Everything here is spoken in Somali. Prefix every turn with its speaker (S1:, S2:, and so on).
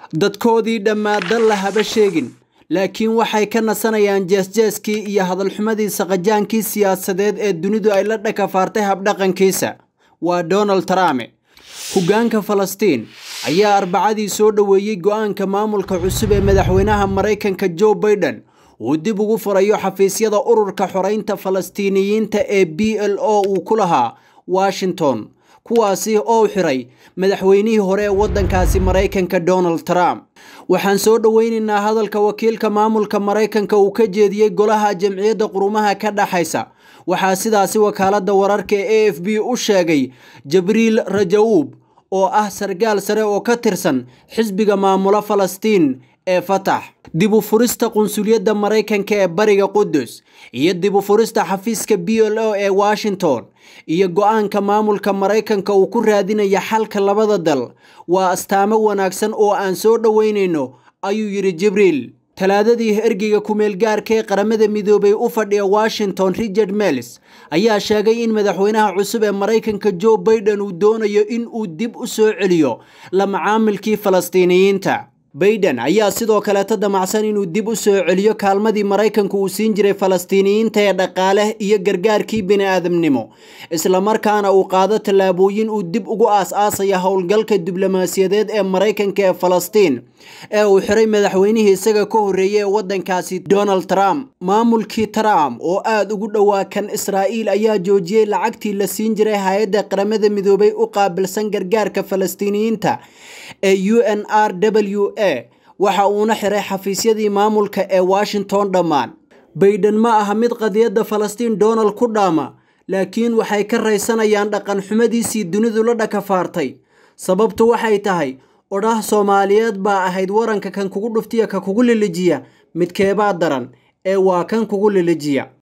S1: dadkoodii dhammaaddan la haba sheegin laakiin waxay ka nasanayaan jeesjeeskii iyo hadalxumadii saqajaankii siyaasadeed ee dunidu ay la dhakafaartay habdhaqankiisa waa donald trump hoggaanka falastiin ayaa arbacadii soo dhoweeyey go'aanka maamulka cusub ee madaxweynaha maraykanka joe baiden uu dib ugu furayo xafiisyada ururka xoreynta falastiiniyiinta ee b l o uu ku lahaa washington kuwaasi oo xiray madaxweynihii hore ee waddankaasi maraykanka donald trump waxaan soo dhoweynaynaa hadalka wakiilka maamulka maraykanka uu ka jeediyey golaha jamciyadda qurumaha ka dhaxaysa waxaa sidaasi wakaaladda wararka ee a f b u sheegay jabriil rajawuub oo ah sargaal sare oo ka tirsan xisbiga maamula falastiin ee fatax dib u furista qunsuliyadda maraykanka ee bariga qudus iyo dib u furista xafiiska b l o ee washington iyo go-aanka maamulka maraykanka uu ku raadinaya xalka labada dal waa astaamo wanaagsan oo aan soo dhoweynayno ayuu yidhi jibriil talaadadii ergeyga kumeel gaarka ee qaramada midoobay u fadhiya washington richard melis ayaa sheegay in madaxweynaha cusub ee maraykanka joe baiden uu doonayo in uu dib u soo celiyo la macaamilkii falastiiniyiinta baiden ayaa sidoo kaleeta damacsan inuu dib u soo celiyo kaalmadii maraykanku uu siin jiray falastiiniyiinta ee dhaqaale iyo gargaarkii bini-aadamnimo islamarkaana uu qaado tallaabooyin uu dib ugu aas-aasaya howlgalka diblomaasiyadeed ee maraykanka ee falastiin ee uu xiray madaxweynihii isaga ka horreeyay ee waddankaasi donald trump maamulkii trump oo aada ugu dhowaa kan israa'iil ayaa joojiyey lacagtii la siin jiray hay-adda qaramada midoobay u qaabilsan gargaarka falastiiniyiinta ee u n r w a waxa uuna xiray xafiisyadii maamulka ee washington dhammaan baiden ma aha mid qadiyadda falastiin donald ku dhaama laakiin waxay ka raysanayaan dhaqan xumadiisii dunidu la dhakafaartay sababtu waxay tahay odhaah soomaaliyeed baa ahayd waranka kan kugu dhuftiya ka kugu lilijiya midkeebaa daran ee waa kan kugu lilijiya